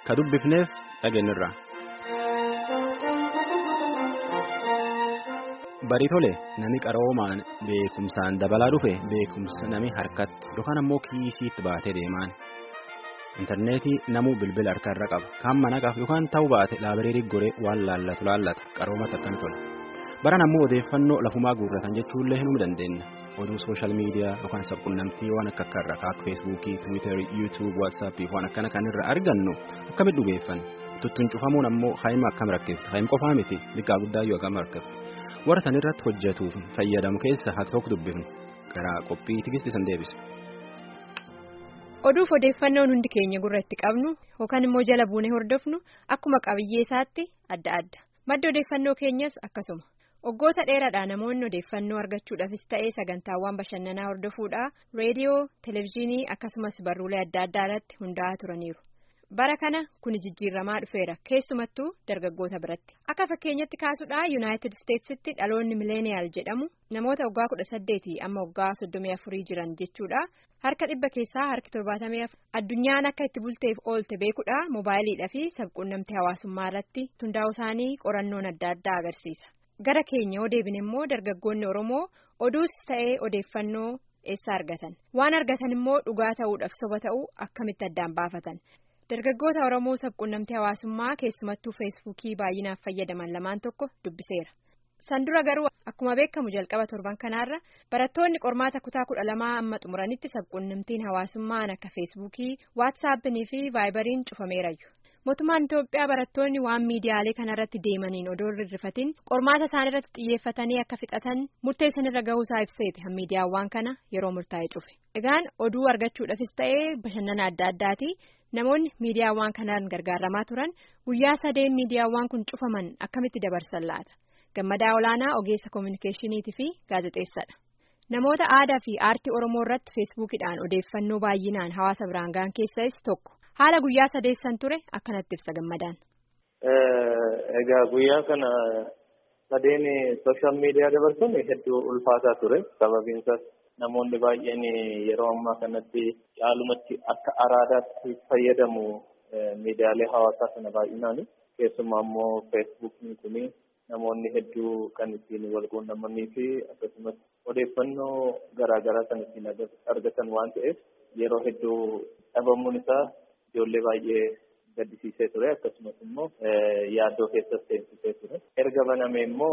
ka dubbifneef dhageenyirra. Barii tole nami qaroomaan beekumsaan dabalaa dhufe beekumsa nami harkatti yookaan ammoo kiisiitti baatee deemaan. Intarneetii namuu bilbila harkarra qaba. Kaan mana qabu yookaan ta'uu baate laabireerii goree waan laallatu laallata qaroomatti akkami tola. Baran ammoo odeeffannoo lafumaa guurratan jechuullee hinuu dandeenya. Oduu sooshaal miidiyaa yookaan sabquunnamtii waan akka akka irraa akka feesbuukii, tiwiitarii, yuutuub, waatsaappii waan akkana kan irra argannu akkamitti dhugeeffanna. Tuttuun cufamuun ammoo haayima akkam rakkifti. Haayim qofaa miti liqaa guddaa yoo akkam rakkifti. Warra san irratti hojjetuuf fayyadamu keessa haa tokko dubbifnu. Garaa qophii tigisti san deebisa. Oduuf odeeffannoon hundi keenya gurra itti qabnu yookaan immoo jala buunee hordofnu akkuma qabiyyee isaatti adda adda. Madda odeeffannoo keenyas akkasuma. Waggoota dheeraadhaa namoonni odeeffannoo argachuudhaafis ta'ee sagantaawwan bashannanaa hordofuudhaa reediyoo, televezyiinii akkasumas barruulee adda addaa irratti hundaa'aa turaniiru. Bara kana kuni jijjiiramaa dhufeera keessumattuu dargaggoota biratti. Akka fakkeenyatti kaasuudhaa Yuunaayitid Isteetsitti dhaloonni mileeniyaal jedhamu namoota waggaa kudha saddeetii amma waggaa soddomii afurii jiran jechuudha. Harka dhibba keessaa harki torbaatamee addunyaan akka itti bulteef oolte beekuudha moobaayiliidhaa fi sabquunnamtii hawaasummaa irratti hundaa'uu isaanii qorannoon adda addaa agarsiisa. Gara keenya yoo deebine immoo dargaggoonni Oromoo oduus ta'ee odeeffannoo eessa argatan? Waan argatan immoo dhugaa ta'uudhaaf soba ta'uu akkamitti addaan baafatan? Dargaggoota Oromoo sabquunnamtii hawaasummaa keessumattuu feesbuukii baay'inaaf fayyadaman lamaan tokko dubbiseera. San dura garuu akkuma beekamu jalqaba torban kanaarra barattoonni qormaata kutaa kudha lamaa amma xumuranitti sabquunnamtiin hawaasummaan akka feesbuukii waatsaappinii fi vaayibariin cufameerayyu. Mootummaan Itoophiyaa barattoonni waan miidiyaalee kanarratti deemaniin odoo rirrifatiin qormaata isaaniirratti xiyyeeffatanii akka fixatan murteessanirra gahuusaa ibseeti han miidiyaawwan kana yeroo murtaa'e cufe. Egaan oduu argachuudhaafis ta'ee bashannana adda addaati namoonni miidiyaawwan kanaan gargaaramaa turan guyyaa sadeen miidiyaawwan kun cufaman akkamitti dabarsan laata? Gammadaa olaanaa ogeessa koominikeeshiniitii fi gaazexeessadha. Namoota aadaa fi aartii Oromoo irratti feesbuukidhaan odeeffannoo baay'inaan hawaasa biraan ga'an keessas tokko. Haala guyyaa sadeessan ture akkanatti ibsa gammadaan. Egaa guyyaa kana sadeen sooshaal miidiyaa dabarsuun hedduu ulfaataa ture. Sababiin isaas namoonni baay'een yeroo ammaa kanatti caalumatti akka araadaatti fayyadamu miidiyaalee hawaasaa kana baay'inaan keessumaa immoo feesbuukiin kun namoonni hedduu kan ittiin wal quunnamanii fi akkasumas odeeffannoo garaagaraa kan ittiin argatan waan ta'eef yeroo hedduu dhabamuun isaa ijoollee baay'ee gaddisiisee ture akkasumas immoo yaaddoo keessas seensisee ture erga baname immoo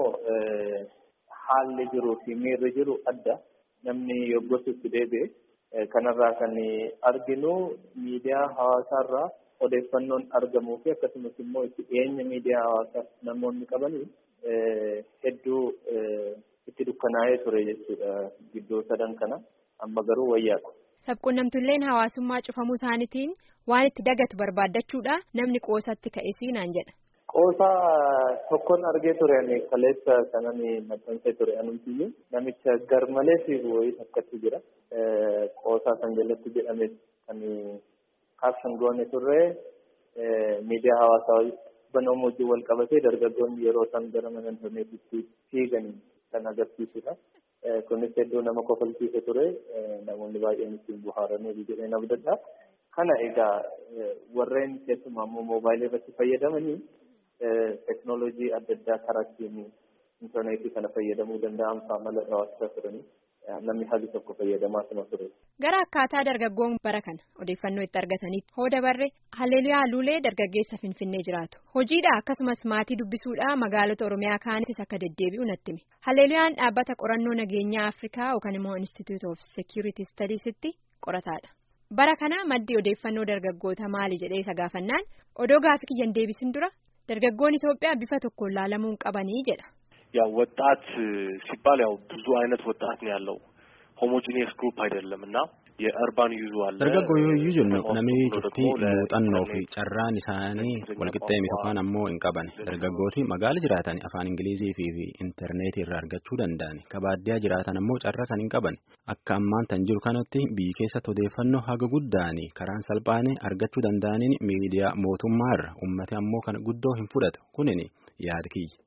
haalli jiruu fi miirri jiru adda namni yoggosutti deebi'e kanarraa kan arginu miidiyaa hawaasaarraa odeeffannoon argamuu fi akkasumas immoo itti dhiyeenya miidiyaa hawaasaa namoonni qabanii hedduu itti dukkanaa'ee ture jechuudha gidduu sadan kana amma garuu wayyaadha. Sabquunnamtulleen hawaasummaa cufamuu isaaniitiin waan itti dagatu barbaaddachuudha namni qoosatti ka'esii naan jedha. Qoosaa tokkoon argee ture ani kaleessa kanan maxxansee ture anumtiyyuu namicha garmalee fiigu wayii takkatti jira. Qoosaa kan jalatti jedhame kan kaabshan goone turre miidiyaa hawaasaa banamuu wajjin wal qabatee dargaggoonni yeroo isaan gara mana intarneetitti fiigan kan agarsiisudha. Kunis hedduu nama kofalchiise ture namoonni baay'een ittiin bohaaranii jedhee abdadha. Kana egaa warreen keessumaa immoo moobaayilii irratti fayyadamanii teknooloojii adda addaa karaa ittiin intarneetii kana fayyadamuu danda'an faamala irraa waasisaa turanii namni haalli tokko fayyadamaa tuma ture. Gara akkaataa dargaggoon bara kana odeeffannoo itti argatanitti hoo dabarre Halleluyaa Luulee dargaggeessa Finfinnee jiraatu. Hojiidha akkasumas maatii dubbisuudha magaalota Oromiyaa kaanitis akka deddeebi'u natti hime. Halleeluyaan dhaabbata qorannoo nageenyaa Afrikaa yookaan immoo Institute of Security Studiesitti qorataadha. Bara kana maddi odeeffannoo dargaggoota maali jedhee isa gaafannaan odoo gaafii kiyyan deebisin dura dargaggoon Itoophiyaa bifa tokkoon laalamuun qabanii jedha. ያው ወጣት ሲባል ያው ብዙ አይነት ወጣት ነው ያለው ሆሞጂኒየስ ግሩፕ አይደለም እና የአርባን ዩዙ አለ dargaggoo yoo jennu namni cuftii muuxannoo fi carraan isaanii walqixxee miti yookaan ammoo hin qaban dargaggooti magaala jiraatan afaan ingilizii fi intarneetii irraa argachuu danda'an kabaaddiyaa jiraatan ammoo carraa kan hin qaban akka ammaan tan jiru kanatti biyyi keessatti odeeffannoo haga guddaani karaan salphaanii argachuu danda'aniin miidiyaa mootummaa irra ummati ammoo kan guddoo hin fudhatu kunin yaada kiyya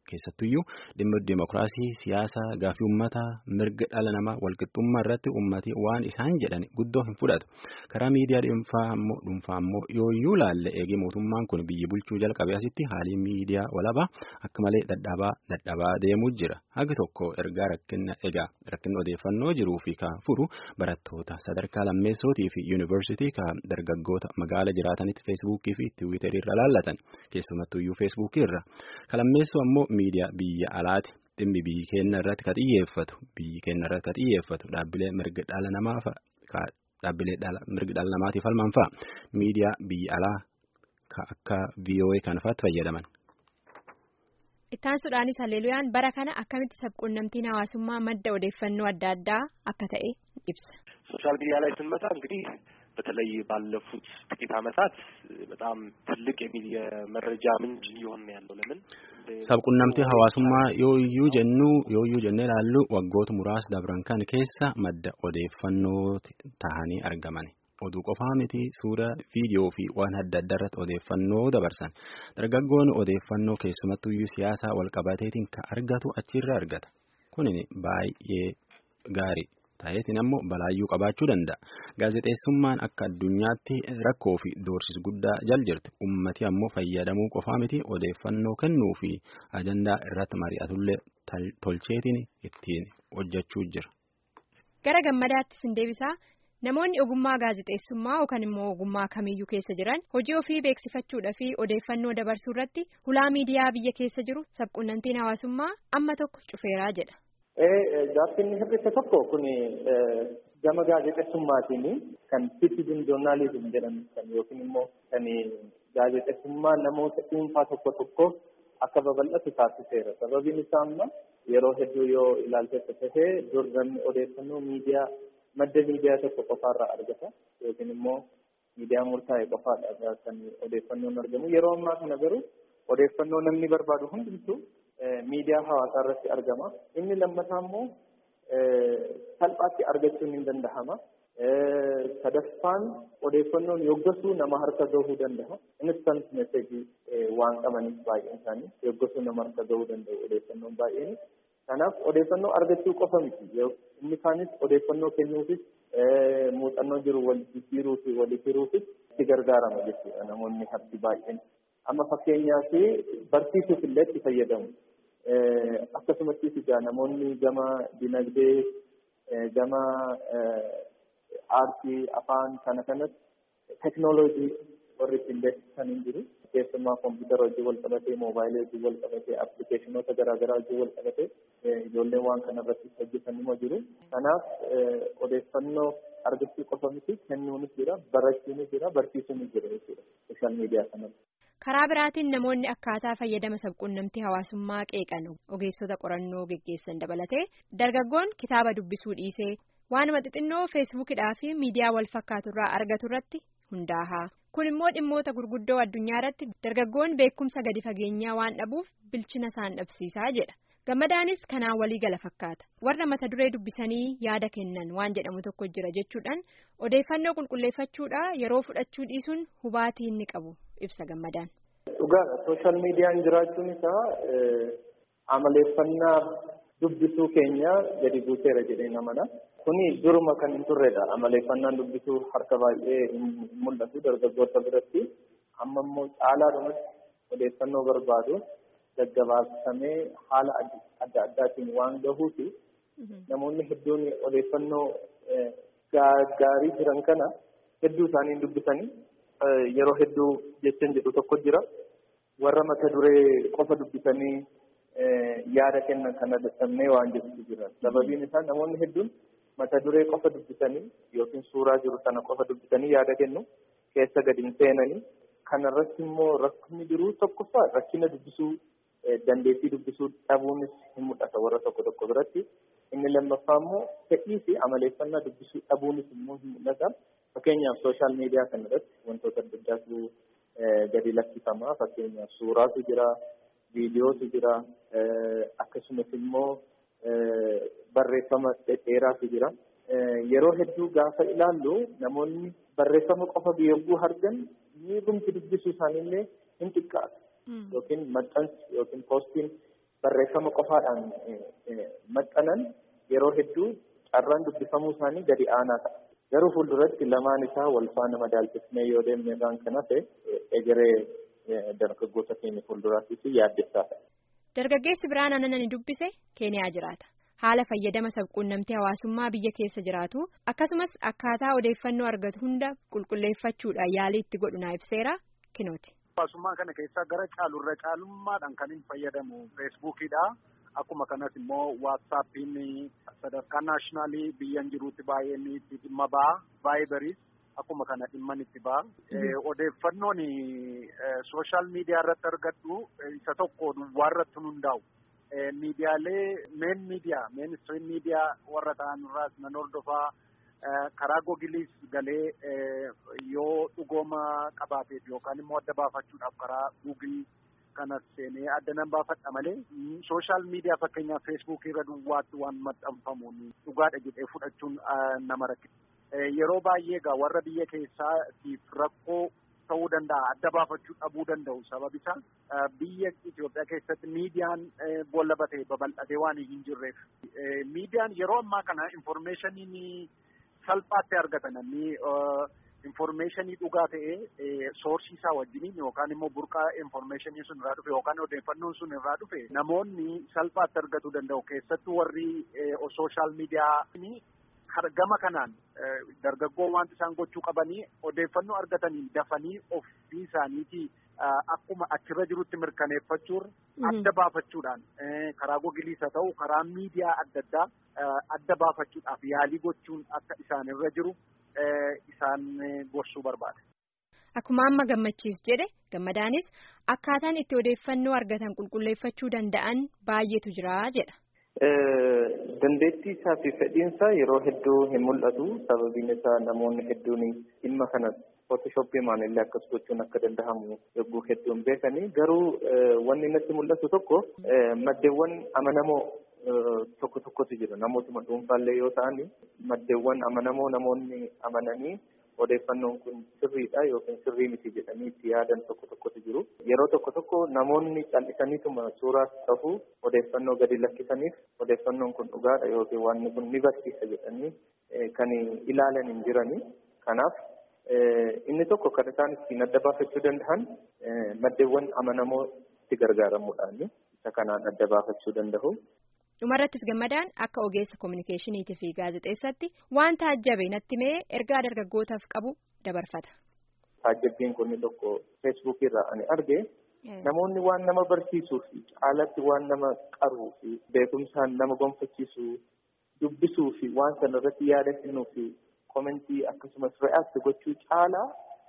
keessattuyyuu dhimma dimokiraasii siyaasa gaafii uummataa mirga dhala namaa walqixxummaa irratti uummatii waan isaan jedhan guddoo hin fudhatu karaa miidiyaa dhuunfaa ammoo dhuunfaa ammoo yooyyuu laalle eegee mootummaan kun biyyi bulchuu jalqabee asitti haalii miidiyaa walabaa akka malee dadhabaa dadhabaa deemuu jira hagi tokko ergaa rakkina egaa rakkina odeeffannoo jiruu fi ka furu barattoota sadarkaa lammeessootii fi yuunivarsiitii ka dargaggoota magaala jiraatanitti feesbuukii fi tiwiiterii irra laallatan keessumattuyyuu feesbuukii irra ka lammeessoo ammoo miidiyaa biyya alaati dhimmi biyyi keenya irratti ka xiyyeeffatu biyyi keenya irratti ka xiyyeeffatu dhaabbilee mirga dhala namaa dhaabbilee mirga dhala namaatiif falman fa'a miidiyaa biyya alaa ka akka VOA kan fa'aatti fayyadaman. Ittaansuudhaanis Haleeluyaan bara kana akkamitti sabquunnamtiin hawaasummaa madda odeeffannoo adda addaa akka ta'e ibsa. ሶሻል ሚዲያ ላይ ስንመጣ እንግዲህ በተለይ ባለፉት ጥቂት ዓመታት በጣም ትልቅ የመረጃ ምንጭ እየሆነ ያለው ለምን sabquunnamtii hawaasummaa yooyyuu jennu yooyyuu jennee ilaallu waggoota muraasa dabran kan keessa madda odeeffannoo tahanii argaman. oduu qofaa miti suura viidiyoo fi waan adda addaa irratti odeeffannoo dabarsan dargaggoon odeeffannoo keessumattuyyuu siyaasaa walqabateetiin ka argatu achirra argata kunin baay'ee gaarii ta'eetiin ammoo balaayyuu qabaachuu danda'a gaazexeessummaan akka addunyaatti rakkoo fi doorsis guddaa jal jirti ummati ammoo fayyadamuu qofaa miti odeeffannoo kennuu fi ajandaa irratti mari'atullee tolcheetiin ittiin hojjechuu jira. gara gammadaatti sin deebisaa. Namoonni ogummaa gaazexeessummaa yookaan immoo ogummaa kamiyyuu keessa jiran hojii ofii beeksifachuudhaa fi odeeffannoo dabarsuu irratti hulaa miidiyaa biyya keessa jiru sabquunnamtiin hawaasummaa amma tokko cufeeraa jedha. Gaaffiin hir'ise tokko kun gama gaazexeessummaatiin kan citizen joornaalizim jedhamu kan yookiin immoo kan gaazexeessummaa namoota dhuunfaa tokko tokko akka babal'atu taasiseera. Sababiin isaa amma yeroo hedduu yoo ilaalte tahee dur namni odeeffannoo miidiyaa. madda miidiyaa tokko qofaarraa argata yookiin immoo miidiyaa murtaa'e qofaadha kan odeeffannoon argamu yeroo ammaa kana garuu odeeffannoo namni barbaadu hundumtuu miidiyaa hawaasaa irratti argama inni lammataa immoo salphaatti argachuun hin dandahama sadaffaan odeeffannoon yoggasuu nama harka gahuu danda'a instant message waan qabaniif baay'een isaanii yoggasuu nama harka gahuu danda'u odeeffannoon baay'een kanaaf odeeffannoo argachuu qofa miti inni kaanis odeeffannoo kennuufis muuxannoo jiru wal jijjiiruu fi walii hiruufis itti gargaarama jechuudha namoonni harki baay'een amma fakkeenyaaf barsiisuuf illee itti fayyadamu akkasumattis egaa namoonni gama dinagdee gama aartii afaan kana kanas teknooloojii warri ittiin beeksisan hin jiru keessumaa kompiitara hojii wal qabatee moobaayilii hojii wal qabatee appilikeeshinoota garaagaraa hojii wal qabatee ijoolleen waan kana irratti hojjetan nima jiru. Kanaaf odeeffannoo argachuu qofa miti kennuunis jira barachuunis jira barsiisuunis jira jechuudha sooshaal miidiyaa kanatti. Karaa biraatiin namoonni akkaataa fayyadama sabquunnamtii hawaasummaa qeeqan ogeessota qorannoo geggeessan dabalatee dargaggoon kitaaba dubbisuu dhiisee waanuma xixinnoo feesbuukidhaa fi miidiyaa wal fakkaaturraa argatu irratti hundaa'a. Kun immoo dhimmoota gurguddoo addunyaa irratti dargaggoon beekumsa gadi fageenyaa waan dhabuuf bilchina isaan dhabsiisaa jedha. Gammadaanis kanaan walii gala fakkaata. Warra mata duree dubbisanii yaada kennan waan jedhamu tokko jira jechuudhaan odeeffannoo qulqulleeffachuudha yeroo fudhachuu dhiisuun hubaatii inni qabu ibsa gammadaan. Dhugaadha. Sooshaal miidiyaan jiraachuun isaa amaleeffannaa dubbisuu keenya gadi buuseera jedhee namana. Kuni duruma kan hin turredha. Amaleeffannaan dubbisuu harka baay'ee hin mul'atu dargaggoota biratti. Amma immoo caalaadhumatti odeeffannoo barbaadu gaggabaabsamee haala adda addaatiin waan gahuufi namoonni hedduun odeeffannoo gaarii jiran kana hedduu isaanii dubbisanii yeroo hedduu jechaan jedhu tokko jira. Warra mata duree qofa dubbisanii yaada kennan kana dadhabnee waan jedhutu jira. Sababiin isaa namoonni hedduun mata duree qofa dubbisanii yookiin suuraa jiru sana qofa dubbisanii yaada kennu keessa gadi hin seenanii kanarratti immoo rakkinni jiru tokkoffaa rakkina dubbisuu dandeettii dubbisuu dhabuunis hin mul'ata warra tokko tokko biratti. Inni lammaffaa immoo fedhii fi amaleeffannaa dubbisuu dhabuunis immoo hin mul'ata. Fakkeenyaaf sooshaal miidiyaa kana irratti wantoota adda addaatu gadi lakkifama. Fakkeenyaaf suuraatu jira, viidiyootu jira, akkasumas immoo barreeffama dhedheeraatu jira. Yeroo hedduu gaafa ilaallu namoonni barreeffama qofa yogguu argan miidhumti dubbisuu isaaniillee hin xiqqaatu. Yookiin maxxansi yookiin poostiin barreeffama qofaadhaan maxxanan yeroo hedduu carraan dubbifamuu isaanii gadi aanaa ta'a. Garuu fuulduratti lamaan isaa wal faana madaalchisnee yoo deemne irraan kan hafe egeree dargaggoota keenya fuulduraattis yaaddessaa ta'a. Dargaggeessi biraan aannan dubbise Keeniyaa jiraata. Haala fayyadama sabquunnamtii hawaasummaa biyya keessa jiraatu akkasumas akkaataa odeeffannoo argatu hunda qulqulleeffachuudhaan yaalii itti godhu naa ibseera kinooti. Hawaasummaa kana keessaa gara caalurra caalummaadhaan kan hin fayyadamu feesbuukiidha. Akkuma kanas immoo waatsaappiin sadarkaa naashinaalii biyyan jiruutti baay'een itti dhimma ba'a. Vaayibariis akkuma kana dhimman itti ba'a. Odeeffannoon sooshaal miidiyaa irratti argadhu isa tokko duwwaa irratti hundaa'u. Miidiyaalee meen miidiyaa meen istiriim miidiyaa warra ta'an irraas nan hordofaa karaa googiliis galee yoo dhugooma qabaateef yookaan immoo adda baafachuudhaaf karaa guugilii kanas seenee adda nan baafadha malee sooshaal miidiyaa fakkeenyaaf feesbuukii irra duwwaatti waan maxxanfamuun dhugaadha jedhee fudhachuun nama rakkisa. Yeroo baay'ee egaa warra biyya keessaatiif rakkoo ta'uu danda'a adda baafachuu dhabuu danda'u sababi isaa biyya Itoophiyaa keessatti miidiyaan boolla batee babal'atee waan hin jirreef miidiyaan yeroo ammaa kana infoormeeshanii salphaatti argatan namni infoormeeshinii dhugaa ta'ee soorsii isaa wajjiniin yookaan immoo burqaa infoormeeshinii sun irraa dhufe yookaan odeeffannoon sun irraa dhufe namoonni salphaatti argatuu danda'u keessattuu warri sooshaal miidiyaa gama kanaan dargaggoon wanti isaan gochuu qabanii odeeffannoo argatanii dafanii ofii isaaniitii akkuma achirra jirutti mirkaneeffachuun adda baafachuudhaan karaa googiliis haa ta'u karaa miidiyaa adda addaa adda baafachuudhaaf yaalii gochuun akka isaanirra jiru isaan gorsuu barbaada. Akkuma amma gammachiis jedhe gammadaanis akkaataan itti odeeffannoo argatan qulqulleeffachuu danda'an baay'eetu jira jedha. Dandeettii isaa fi fedhiinsaa yeroo hedduu hin mul'atu. Sababiin isaa namoonni hedduun dhimma kana footoshooppii maamillee akkas gochuun akka danda'amu yogguu hedduun beekanii garuu wanni natti mul'atu tokko maddeewwan amanamoo tokko tokkotu jira. Namootuma dhuunfaallee yoo ta'an maddeewwan amanamoo namoonni amananii odeeffannoon kun sirriidha yookiin sirrii miti jedhanii itti yaadan tokko tokkotu jiru. Yeroo tokko tokko namoonni cal'isaniituma suuraas ta'u odeeffannoo gadi lakkisaniif odeeffannoon kun dhugaadha yookiin wanni kun ni barsiisa jedhanii kan ilaalan hin jirani. Kanaaf inni tokko kan isaan ittiin adda baafachuu danda'an maddeewwan amanamoo itti gargaaramuudhaan isa kanaan adda baafachuu danda'u. dhumarrattis gammadaan akka ogeessa kominikeeshiniitii fi gaazexeessatti waan taajjabe natti mee ergaa dargaggootaaf qabu dabarfata. Taajjabbiin kun tokko feesbuukii irraa ani arge namoonni waan nama barsiisuu fi caalatti waan nama qaruu fi beekumsaan nama gonfachiisuu dubbisuu fi waan sana irratti yaada kennuu fi komentii akkasumas re'aakti gochuu caalaa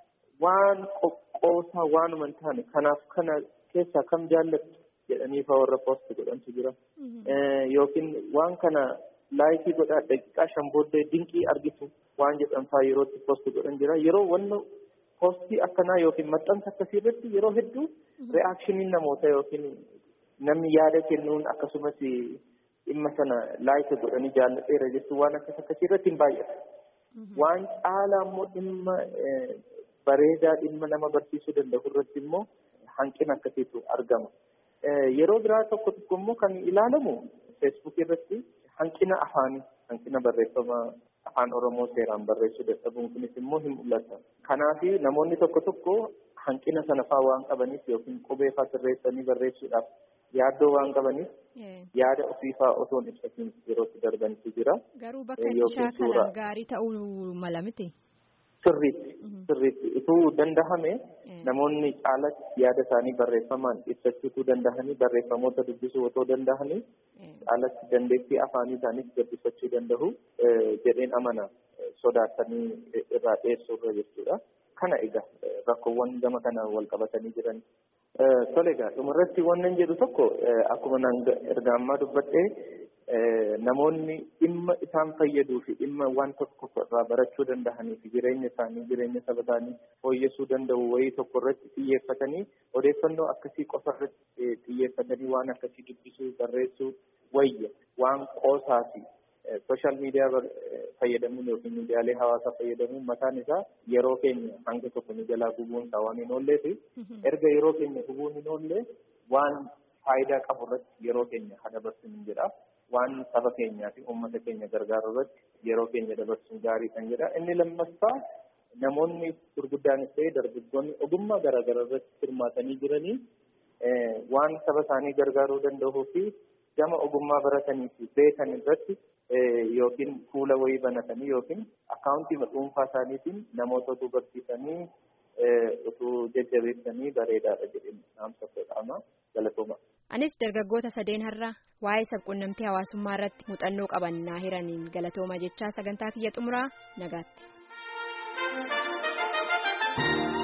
waan qoqqoosaa waanuma hin taane kanaaf kana keessaa kam jaallattu jedhanii fa'aa warra poosti godhantu jira. Yookiin waan kana laayikii godhaa daqiiqaa shan booddee dinqii argitu waan jedhan fa'aa yerootti poosti godhan jira. Yeroo wanna poostii akkanaa yookiin maxxansa akkasii irratti yeroo hedduu re'aakshiniin namoota yookiin namni yaada kennuun akkasumas dhimma sana laayika godhanii jaallateera jechuun waan akkas akkasii irratti hin baay'ata. Waan caalaa immoo dhimma bareedaa dhimma nama barsiisuu danda'u irratti immoo hanqina akkasiitu argama. Yeroo biraa tokko tokko immoo kan ilaalamu feesbuukii irratti hanqina afaanii hanqina barreeffama afaan oromoo seeraan barreessuu dadhabuun kunis immoo hin mul'ata. Kanaaf namoonni tokko tokko hanqina sana faa waan qabaniif yookiin qubee faa sirreessanii barreessuudhaaf yaaddoo waan qabaniif yaada ofiifaa osoo hin ibsatiin yerootti darbanitu jira. Garuu bakka ishaa kanaan gaarii ta'uu mala miti. Sirriitti sirriitti utuu dandahame namoonni caalatti yaada isaanii barreeffamaan ibsachuutu dandahanii barreeffamoota dubbisuu otoo dandahanii caalatti dandeettii afaanii isaaniis gabbifachuu danda'u jedheen amana sodaatanii irraa dhiyeessuu irra jechuudha. Kana egaa rakkoowwan gama kana wal qabatanii jiran. Tole egaa dhumarratti wannan jedhu tokko akkuma naan erga ammaa dubbadhee namoonni dhimma isaan fayyaduu fi dhimma waan tokko irraa barachuu danda'anii fi jireenya isaanii jireenya saba isaanii fooyyessuu danda'u wayii tokko irratti xiyyeeffatanii odeeffannoo akkasii qofa irratti xiyyeeffatanii waan akkasii dubbisuu barreessuu wayya waan qoosaa fi sooshaal miidiyaa fayyadamuun yookiin miidiyaalee hawaasaa fayyadamuun mataan isaa yeroo keenya hanga tokko nu jalaa gubuun isaa waan hin oollee fi erga yeroo keenya gubuun hin oollee waan faayidaa qabu irratti yeroo keenya haa dabarsinu jedha. Waan saba keenyaa fi uummata keenya gargaaru irratti yeroo keenya dabarsuun gaarii kan jedha. Inni lammaffaa namoonni gurguddaanis ta'ee dargaggoonni ogummaa garaagaraa irratti hirmaatanii jiranii waan saba isaanii gargaaruu danda'uu fi gama ogummaa baratanii fi beekan irratti yookiin fuula wayii banatanii yookiin akkaawuntii dhuunfaa isaaniitiin namoota utuu barsiisanii utuu jajjabeessanii bareedaadha jedhanii dhaamsa godhama galatooma. Anis dargaggoota sadeen har'a waa'ee sabquunnamtii hawaasummaa irratti muuxannoo qaban naa hiraniin galatooma jechaa sagantaa kiyya xumuraa nagaatti.